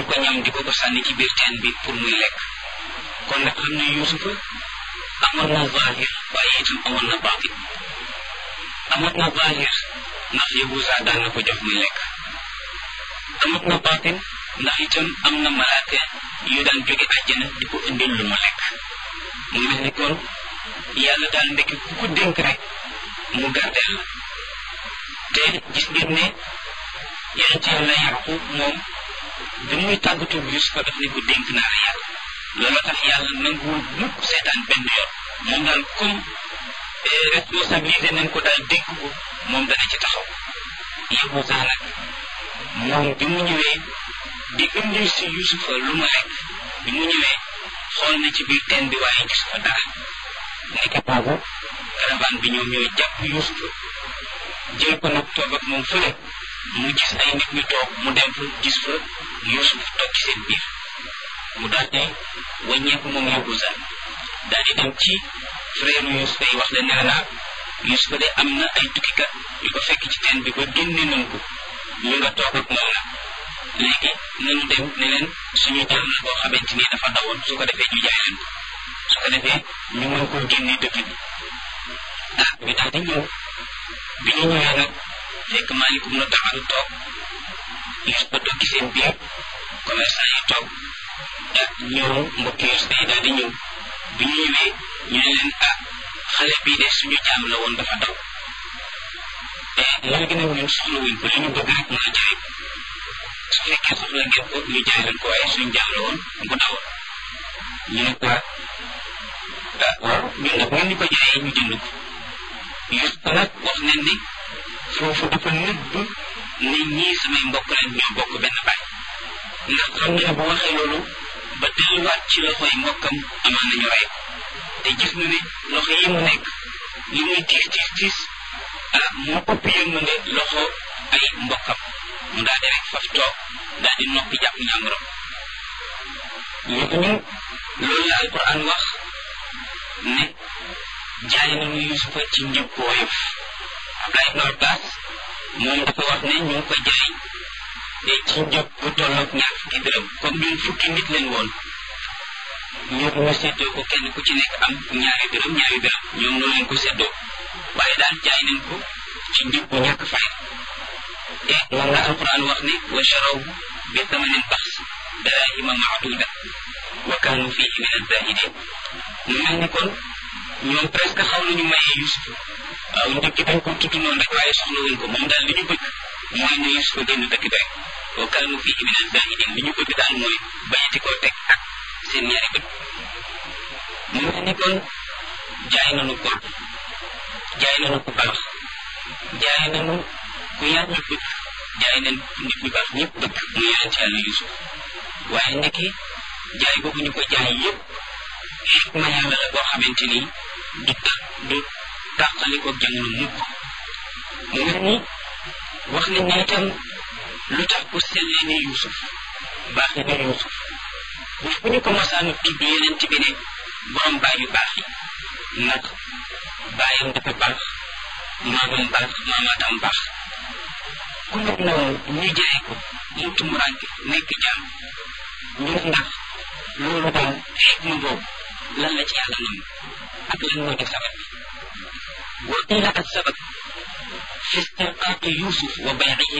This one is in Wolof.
indil ko ñam di ko ko sànni ci biir teen bi pour muy lekk kon nag xam ne yuusufa amoon na zahir waaye itam amoon na baatin amoon na zahir ndax yahuza daan na ko jox muy lekk amoon na baatin ndax itam am na malaaka yu daan jóge àjjana di ko indil lu mu lekk mu mel ni kon yàlla daal ndekki ku ko dénk rek mu gardeel la te gis ngeen ne yonent yàlla yaqub moom bi muy tàggatoo Yusufa daf ne ko dénk naa la yàlla loolu tax yàlla nanguwul mukk seetaan benn yoon moom daal comme responsabilisé nañ ko daal dénk ko moom dana ci taxaw Yahuza nag moom bi mu ñëwee di indil si Yusufa lu mu lekk bi mu ñëwee xool na ci biir teen bi waaye gis fa dara nekk boobu caravane bi ñoom ñooy jàpp Yusufa jël ko nag toog ak moom fële mu gis ay nit ñu toog mu dem fa gis fa Yusuf toog ci seen biir mu daal di wàññeeku moom Yahuza daal di dem ci frère Yusufa yi wax leen ne la Yusufa de am na ay tukkikat yu ko fekk ci teen bi ba génne nañ ko ñu nga toog ak moom nag léegi nañu dem ne leen suñu jàll la boo xamante ni dafa dawoon su ko defee ñu jaay leen ko su ko defee ñu mën koo génne dëkk bi ah ñu daal di ñëw bi ñu ñëwee nag fekk maalikum na taxalu toog Yusufa toog ci seen biir commerçant yi toog ah ñëw mbokki Yusufa yi daal di ñëw bi ñu ñëwee ñu ne leen ah xale bii de suñu jaam la woon dafa daw te léegi nag ñun soxla wuñ ko li ñu bëgg rek mooy jaay ko su fekkee soxla ngeen ko ñu jaay leen ko waaye suñu jaam la woon bu dawoon ñu ne ko ah waaw ñun nag ngeen ñu ko jaayee ñu jënd ko Yusufa nag wax nañ ni foofu dafa nëbb ne ñii samay mbokk leen ñoo bokk benn baay ndax xam ne bu waxee loolu ba delluwaat ci loxo yi mbokkam amaan nañu rey ko te gis na ne loxo yi mu nekk li muy tiis tiis tiis ah moo ëpp yërmande loxo ay mbokkam mu daal di rek faf toog daal di noppi jàpp ñàmburam léegi ñu loolu la alquran wax ne jaay nañu yusufa ci njëg bu woyof Abdullah ibn Abbas moom dafa wax ne ñu ngi ko jaay te ci njëg bu tolloog ñaar fukki dërëm comme ñun fukki nit leen woon ñu ñu seddoo ko kenn ku ci nekk am ñaari dërëm ñaari dërëm ñoom noonu leen ko seddoo waaye daal jaay nañ ko ci njëg bu ñàkk fay te moom la alquran wax ne wa charaw bi thamanin baxs darahima maaduda wa kaanu fihi min azahidin mu mel ni kon ñoom presque xaw nañu mayee Yusuf waaw njëkk dañ ko tudd noonu rek waaye soxla wuñ ko moom daal li ñu bëgg mooy ne Yusuf génn dëkk bi rek wa kaanu fihi min azahidin li ñu bëgg daal mooy bañati koo teg ak seen ñaari bët mu mel ni kon jaay nañu ko jaay nañu ku baax jaay nañu ku yàlla bëgg jaay nañ nit ñu baax ñëpp bëgg mu yonent yàlla Yusuf waaye ndekki jaay boobu ñu ko jaay yëpp xikma yàlla la boo xamante ni du ta du tàqali ko jamono mukk mu mel ni wax nañ ne itam lu tax ku sellee ni Yusuf baaxee ni Yusuf bés bu ñu ko masaanu tudd yonent bi ne borom baay yu baax yi ndax baayam dafa baax maamam baax maamaatam baax ku mel noonu ñu jaay ko mu tumuraanke nekk jaam ñu ne ndax loolu daal xikma boobu lan la ci yàlla nam ak lan moo di sabab bi wa qila ak sabab fi istirqaaqi yusuf wa baycihi